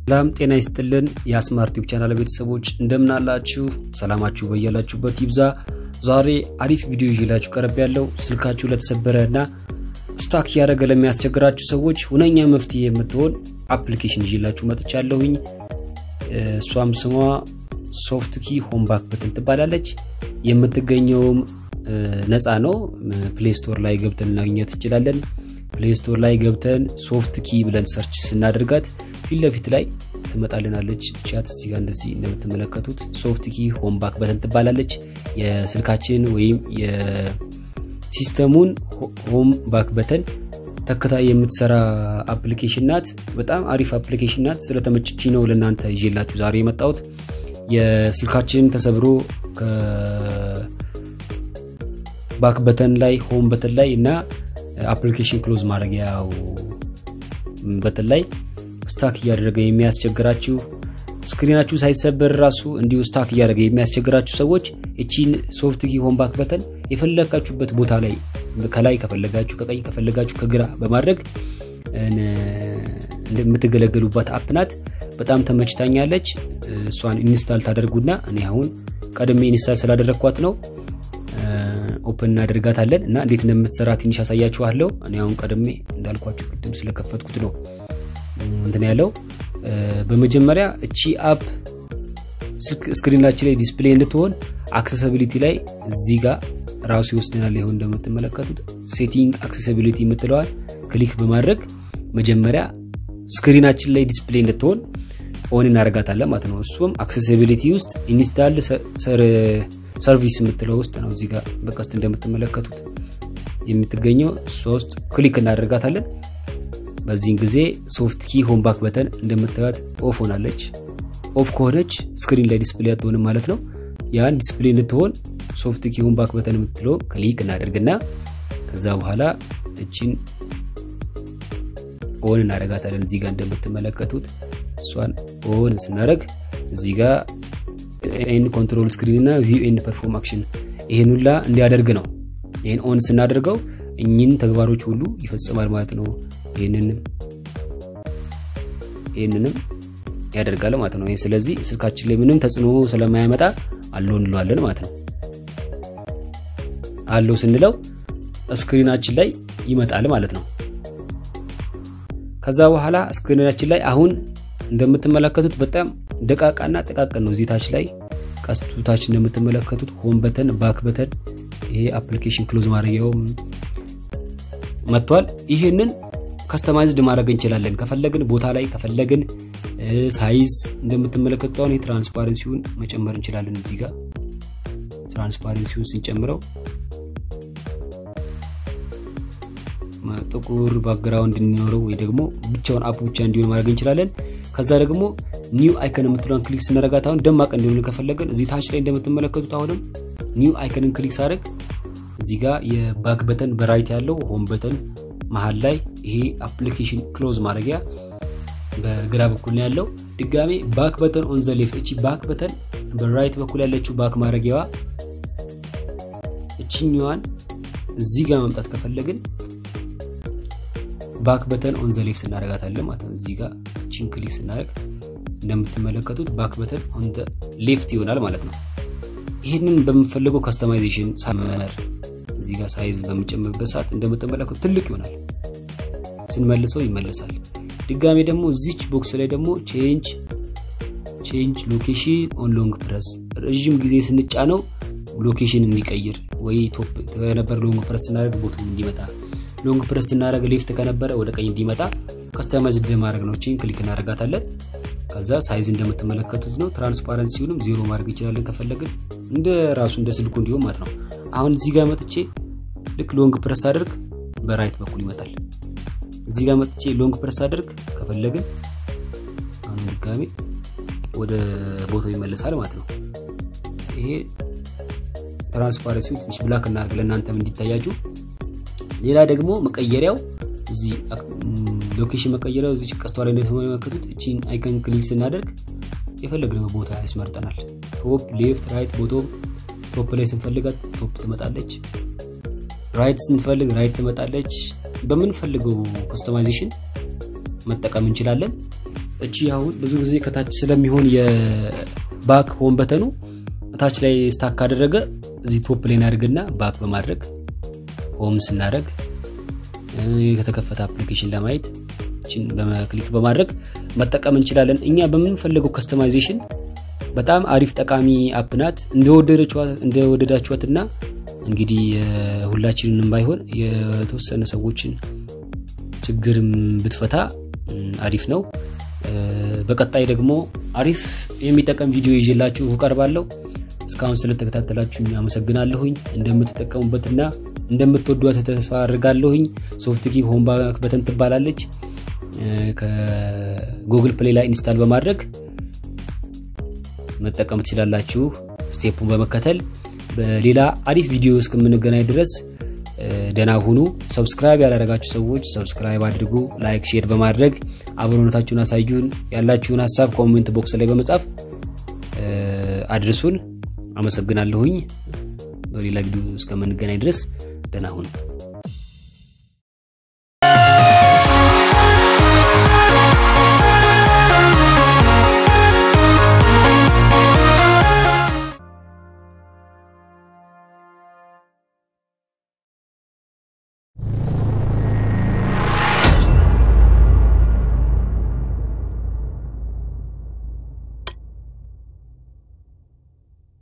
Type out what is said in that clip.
ሰላም ጤና ይስጥልን የስማርት ዩብ ቻናል ቤተሰቦች እንደምን አላችሁ? ሰላማችሁ በያላችሁበት ይብዛ። ዛሬ አሪፍ ቪዲዮ ይዤላችሁ ቀረብ ያለው ስልካችሁ ለተሰበረ እና ስታክ እያደረገ ለሚያስቸግራችሁ ሰዎች ሁነኛ መፍትሄ የምትሆን አፕሊኬሽን ይዤላችሁ መጥቻለሁኝ። እሷም ስሟ ሶፍት ኪ ሆም ባክ በተን ትባላለች። የምትገኘውም ነፃ ነው። ፕሌይ ስቶር ላይ ገብተን እናገኘት እንችላለን። ፕሌይ ስቶር ላይ ገብተን ሶፍት ኪ ብለን ሰርች ስናደርጋት ፊት ለፊት ላይ ትመጣልናለች። ቻት እዚህ ጋር እንደዚህ እንደምትመለከቱት ሶፍት ኪ ሆም ባክ በተን ትባላለች። የስልካችን ወይም የሲስተሙን ሆም ባክ በተን ተከታይ የምትሰራ አፕሊኬሽን ናት። በጣም አሪፍ አፕሊኬሽን ናት። ስለተመችቺ ነው ለእናንተ ይዤላችሁ ዛሬ የመጣሁት። የስልካችን ተሰብሮ ባክ በተን ላይ ሆም በተን ላይ እና አፕሊኬሽን ክሎዝ ማድረጊያው በተን ላይ ስታክ እያደረገ የሚያስቸግራችሁ ስክሪናችሁ ሳይሰበር ራሱ እንዲሁ ስታክ እያደረገ የሚያስቸግራችሁ ሰዎች እቺን ሶፍት ኪ ሆም ባክ በተን የፈለጋችሁበት ቦታ ላይ ከላይ ከፈለጋችሁ ከቀኝ ከፈለጋችሁ ከግራ በማድረግ የምትገለገሉባት አፕ ናት። በጣም ተመችታኛለች። እሷን ኢንስታል ታደርጉና እኔ አሁን ቀድሜ ኢንስታል ስላደረግኳት ነው ኦፕን እናደርጋታለን እና እንዴት እንደምትሰራ ትንሽ ያሳያችኋለሁ። እኔ አሁን ቀድሜ እንዳልኳችሁ ቅድም ስለከፈትኩት ነው እንትን ያለው። በመጀመሪያ እቺ አፕ ስክሪናችን ላይ ዲስፕሌይ እንድትሆን አክሰሲቢሊቲ ላይ እዚህ ጋር ራሱ ይወስደናል። ይሁን እንደምትመለከቱት ሴቲንግ አክሰሲቢሊቲ የምትለዋል ክሊክ በማድረግ መጀመሪያ ስክሪናችን ላይ ዲስፕሌይ እንድትሆን ኦን እናደርጋታለን ማለት ነው። እሱም አክሰሲቢሊቲ ውስጥ ኢንስታል ሰርቪስ የምትለው ውስጥ ነው። እዚህ ጋር በቀስት እንደምትመለከቱት የምትገኘው እሷ ውስጥ ክሊክ እናደርጋታለን። በዚህን ጊዜ ሶፍት ኪ ሆም ባክ በተን እንደምታዩት ኦፍ ሆናለች። ኦፍ ከሆነች ስክሪን ላይ ዲስፕሌይ አትሆንም ማለት ነው። ያን ዲስፕሌይ እንድትሆን ሶፍት ኪ ሆም ባክ በተን የምትለው ክሊክ እናደርግና ከዛ በኋላ እችን ኦን እናደርጋታለን። እዚህ ጋር እንደምትመለከቱት እሷን ኦን ስናደርግ እዚህ ጋር ኤን ኮንትሮል ስክሪን እና ቪው ኤንድ ፐርፎርም አክሽን ይሄን ሁላ እንዲያደርግ ነው። ይሄን ኦን ስናደርገው እኚህን ተግባሮች ሁሉ ይፈጽማል ማለት ነው። ይህንንም ይህንንም ያደርጋል ማለት ነው። ስለዚህ ስልካችን ላይ ምንም ተጽዕኖ ስለማያመጣ አለው እንለዋለን ማለት ነው። አለው ስንለው ስክሪናችን ላይ ይመጣል ማለት ነው። ከዛ በኋላ ስክሪናችን ላይ አሁን እንደምትመለከቱት በጣም ደቃቃና ጥቃቅን ነው። እዚህ ታች ላይ ቀስቱ ታች እንደምትመለከቱት ሆም በተን፣ ባክ በተን ይሄ አፕሊኬሽን ክሎዝ ማድረጊያውም መጥቷል። ይህንን ከስተማይዝድ ማድረግ እንችላለን። ከፈለግን ቦታ ላይ ከፈለግን ሳይዝ እንደምትመለከቱት አሁን የትራንስፓረንሲውን መጨመር እንችላለን። እዚህ ጋር ትራንስፓረንሲውን ስንጨምረው ጥቁር ባክግራውንድ እንዲኖረው ወይ ደግሞ ብቻውን አፕ ብቻ እንዲሆን ማድረግ እንችላለን። ከዛ ደግሞ ኒው አይከን የምትለውን ክሊክ ስናደርጋት አሁን ደማቅ እንዲሆን ከፈለግን እዚህ ታች ላይ እንደምትመለከቱት አሁንም ኒው አይከንን ክሊክ ሳደርግ እዚህ ጋር የባክ በተን በራይት ያለው ሆም በተን መሀል ላይ ይሄ አፕሊኬሽን ክሎዝ ማድረጊያ በግራ በኩል ነው ያለው። ድጋሜ ባክ በተን ኦን ዘ ሌፍት እቺ ባክ በተን በራይት በኩል ያለችው ባክ ማድረጊያዋ እችኛዋን እዚህ ጋር መምጣት ከፈለግን ባክ በተን ኦን ዘ ሌፍት እናደርጋታለን ማለት ነው። እዚህ ጋር እቺን ክሊክ ስናደርግ እንደምትመለከቱት ባክ በተን ኦን ዘ ሌፍት ይሆናል ማለት ነው። ይህንን በምንፈልገው ካስተማይዜሽን ሳመር እዚህ ጋር ሳይዝ በምንጨምርበት ሰዓት እንደምትመለከቱ ትልቅ ይሆናል። ስንመልሰው ይመለሳል። ድጋሜ ደግሞ እዚች ቦክስ ላይ ደግሞ ቼንጅ ቼንጅ ሎኬሽን ኦን ሎንግ ፕረስ ረዥም ጊዜ ስንጫነው ሎኬሽን እንዲቀይር ወይ ቶፕ ከነበረ ሎንግ ፕረስ ስናደርግ ቦቱም እንዲመጣ ሎንግ ፕረስ ስናደርግ ሌፍት ከነበረ ወደ ቀኝ እንዲመጣ ከስተማይዝ ማድረግ ነው። ቼን ክሊክ እናደርጋታለን። ከዛ ሳይዝ እንደምትመለከቱት ነው። ትራንስፓረንሲውንም ዜሮ ማድረግ እንችላለን ከፈለግን እንደ ራሱ እንደ ስልኩ እንዲሁም ማለት ነው። አሁን እዚህ ጋር መጥቼ ልክ ሎንግ ፕረስ አድርግ በራይት በኩል ይመጣል። እዚህ ጋር መጥቼ ሎንግ ፕረስ አድርግ ከፈለግን አሁን ድጋሜ ወደ ቦታው ይመለሳል ማለት ነው። ይሄ ትራንስፓረንሲው ትንሽ ብላክ እናድርግ ለእናንተም እንዲታያችሁ። ሌላ ደግሞ መቀየሪያው እዚህ ሎኬሽን መቀየሪያው እዚህ ቀስቷ ላይ እንደተመለከቱት እቺን አይከን ክሊክ ስናደርግ የፈለግነው ቦታ ያስመርጠናል። ቶፕ፣ ሌፍት፣ ራይት ቦቶም ቶፕ ላይ ስንፈልጋት ቶፕ ትመጣለች። ራይት ስንፈልግ ራይት ትመጣለች። በምንፈልገው ከስተማይዜሽን መጠቀም እንችላለን። እቺ አሁን ብዙ ጊዜ ከታች ስለሚሆን የባክ ሆን በተኑ ታች ላይ ስታክ ካደረገ እዚህ ቶፕ ላይ እናደርግና ባክ በማድረግ ሆም ስናደረግ ከተከፈተ አፕሊኬሽን ለማየት ችን በክሊክ በማድረግ መጠቀም እንችላለን እኛ በምንፈልገው ከስተማይዜሽን በጣም አሪፍ ጠቃሚ አፕ ናት እንደወደዳችኋትና እንግዲህ ሁላችንንም ባይሆን የተወሰነ ሰዎችን ችግርም ብትፈታ አሪፍ ነው በቀጣይ ደግሞ አሪፍ የሚጠቀም ቪዲዮ ይዤላችሁ እቀርባለሁ እስካሁን ስለተከታተላችሁ አመሰግናለሁኝ እንደምትጠቀሙበትና እንደምትወዷት ተስፋ አድርጋለሁኝ ሶፍትኪ ሆምባክ በተን ትባላለች ከጉግል ፕሌይ ላይ ኢንስታል በማድረግ መጠቀም ትችላላችሁ ስቴፑን በመከተል በሌላ አሪፍ ቪዲዮ እስከምንገናኝ ድረስ ደና ሁኑ ሰብስክራይብ ያላረጋችሁ ሰዎች ሰብስክራይብ አድርጉ ላይክ ሼር በማድረግ አብሮነታችሁን አሳዩን ያላችሁን ሀሳብ ኮሜንት ቦክስ ላይ በመጻፍ አድርሱን አመሰግናለሁኝ በሌላ ቪዲዮ እስከምንገናኝ ድረስ ደና ሁኑ